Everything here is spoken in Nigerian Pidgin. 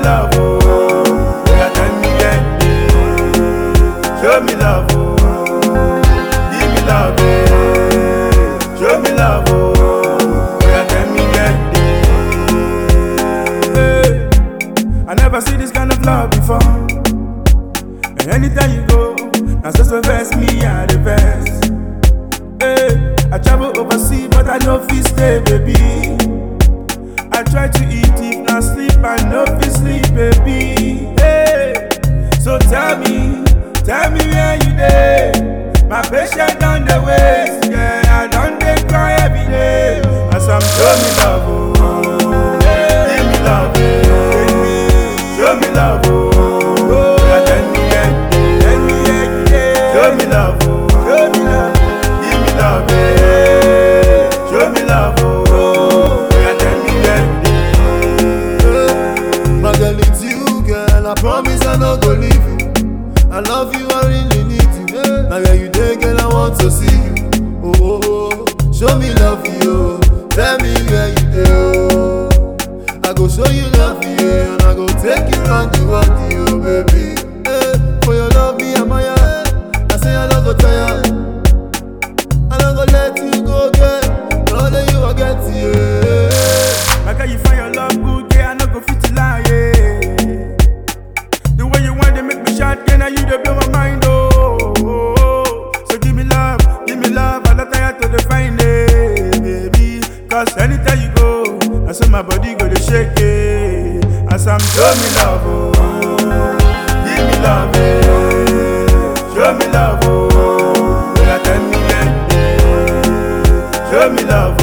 love, oh. Yeah, tell me yeah. Show me love, oh. Give me love, yeah. Show me love, oh. Yeah, tell me yeah. Hey. I never see this kind of love before. And anytime you go, now so so vex me are the best. Hey, I travel overseas, but I no fit stay, baby. I try to eat, if not sleep, I no fit sleep, baby. Hey, so tell me, tell me where you dey. My patient on the waist, yeah, I don't dey cry every day. As I'm show me love, oh, give me love, oh, show me love, oh, yeah, tell me, yeah, tell me, yeah, yeah. show me love, oh, show me love, give me love, yeah, show me love, oh, yeah, tell me, yeah. My girl, it's you, girl. I promise I no go leave you. I love you, I really need you. Now where you there, girl, I want to see you. Oh, oh, oh. show me love, you. Tell me where you there. Oh. I go show you love, you, and I go take you round the world, you, baby. Eh, for your love, me and my I say I don't go tired. I don't go let you go, girl. Now that you forget, yeah. My girl, you find your love good, yeah, I no go fit to lie, yeah. The way you want to make me shout, yeah, now you dey blow my mind, oh, oh, oh. So give me love, give me love, I not tired to define it, baby. Cause anytime you go, I say my body go to shake it. As I'm show me love, oh, give me love, yeah. Show me love, oh, yeah, tell me, yeah, yeah. Show me love,